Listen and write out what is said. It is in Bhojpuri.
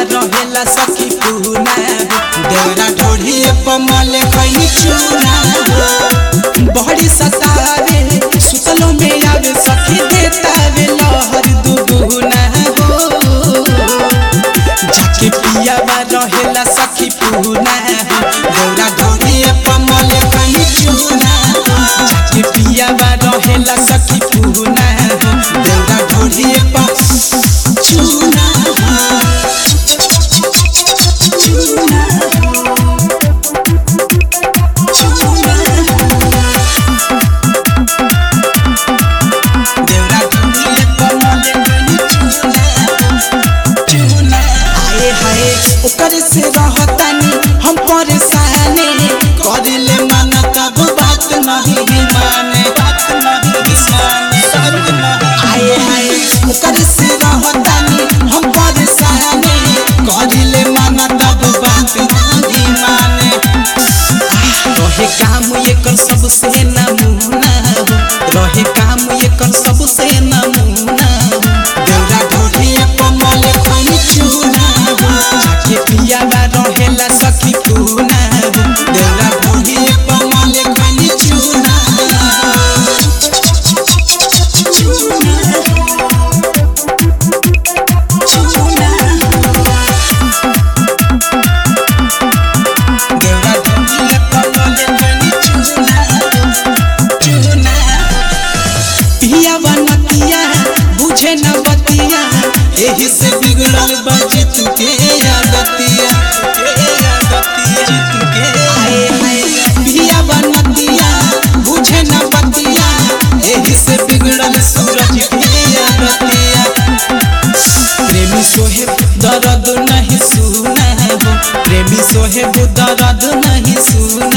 रहेला सखी पूना देवरा ढोढ़िए पमल खैनी चूना बड़ी सतावे सुतलो में आवे सखी देतावे लहर दुगुना हो जाके पियावा रहेला सखी पूना देवरा ढोढ़िए पमल खैनी चूना जाके पियावा रहेला सखी पूना देवरा ढोढ़िए प चूना देवरा ढोढ़िए पमल खैनी चूना चूना आए हाय ओकर से रहतानी हम परेशानी करिले मन तब बात नहीं माने बात नहीं माने आए हाय ओकर से रहतानी हम परेशानी करिले मन तब बात नहीं माने रहे काम एकर सबसे नमूना हो रहे काम एकर सबसे नमूना हो देवरा ढोढ़िए कमल खैनी चूना हो जाके पियावा रहेला सखी पूना हो देवरा ढोढ़िए कमल खैनी चूना देवरा ढोढ़िए कमल खैनी चूना चूना पिया बनतिया बुझे न बतिया एही से बिगड़ल बजे तुके आदतिया हाय हाय पिया बनतिया बुझे न बतिया एही से बिगड़ल सूरज के आदतिया प्रेमी सोहेब दर्द नहीं सुना हो प्रेमी सोहेब दर्द नहीं सुना